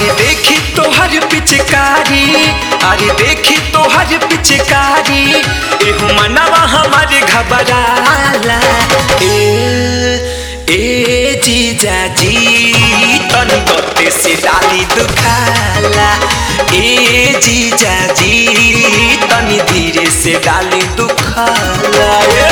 अरे देखी तोहर पिचकारी अरे देखी तोहर पिचकारी एहू मनवा हमारे घबराला ए ए जीजा जी तनी गते से डाली दुखाला ए जीजा जी तनी धीरे से डाली दुखाला ए।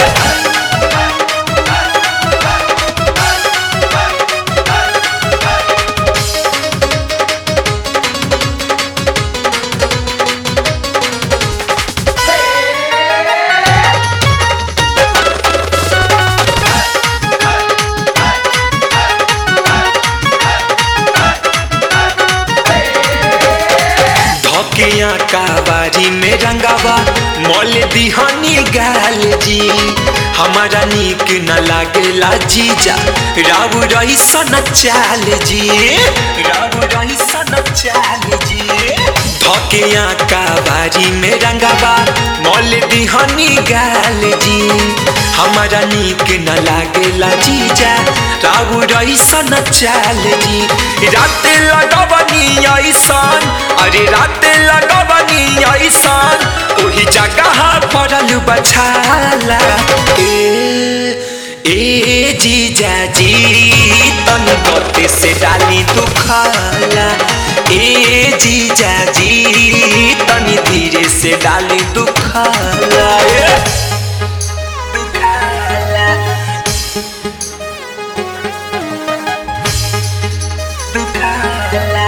धकिया काबारी में रंगावा मोल दिहानी गाल जी हमारा नीक न लागेला जीजा राव रही सन चाल जी राव रही सन चाल जी धकिया काबारी में रंगावा मोल दिहानी गाल जी हमारा नीक न लागेला जीजा राव रही सन चाल जी रात लगवनी ऐसन अरे रात लगवनी ऐसन ओही जगह पड़ल बछाला ए ए जीजा जी तन गते से डाली दुखाला ए जीजा जी तनी धीरे से डाली दुखाला ए। दुखाला दुखाला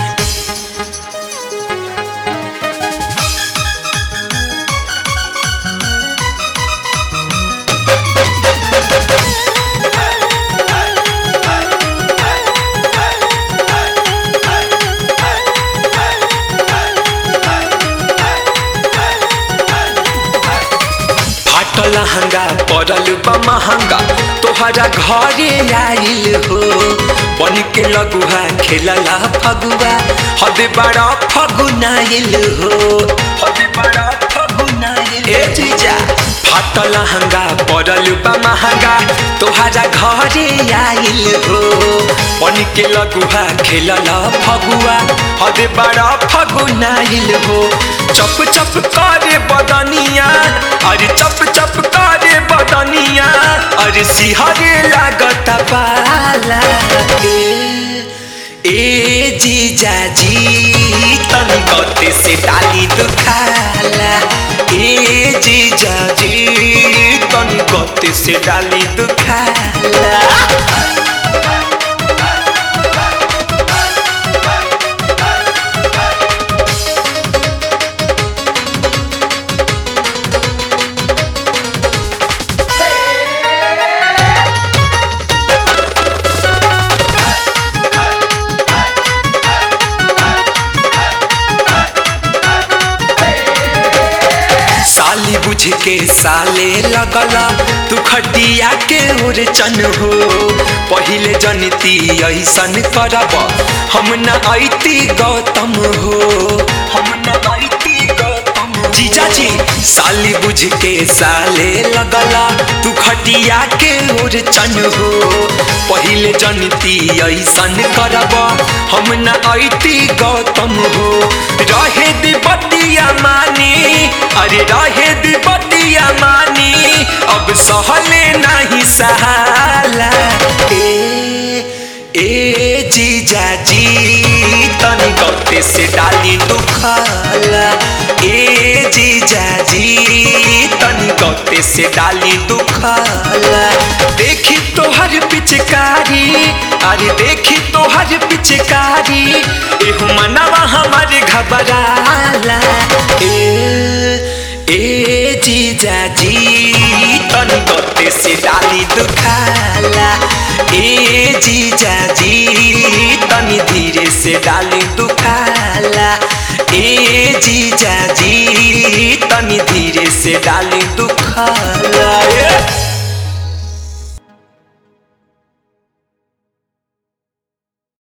फाटल हंगा पड़ल बा महंगा तोहरा घरे आइल हो बन के लगुआ खेलला फगुआ हद बड़ा फगुनाइल हो हद बड़ा फगुनाइल ए जीजा फाटल हंगा पड़ल बा महंगा तोहरा घरे आइल हो बन के लगुआ खेलला फगुआ हद बड़ा फगुनाइल हो चप चप करे बदनिया अरे चप चप करे बदनिया अरे सिहरे लागत पाला ए ए जीजा जी तनी गते से डाली दुखाला ए जीजा जी तनी गते से डाली दुखाला साली बुझ के साले लगला तू खटिया के ओर चन हो पहिले जनती ऐसन करब हम न ऐती गौतम हो हम न ऐती गौतम जीजा जी साली बुझ के साले लगला तू खटिया के ओर चन हो पहिले जनती ऐसन करब हम न ऐती गौतम हो रहे दे बतिया मानी अरे रहे दे बतिया मानी अब सहले नहीं सहाला ए ए जीजा जी तनी गते से डाली दुखाला ए जीजा जी तनी गते से डाली दुखाला देखी तोहर पिचकारी अरे देखी तोहर पिचकारी एहू मनवा हमारे घबराला ए ए जीजा जी तनी गते से डाली दुखाला ए जीजा जी तनी धीरे से डाली दुखाला ए जीजा जी तनी धीरे से डाली दुखाला ए।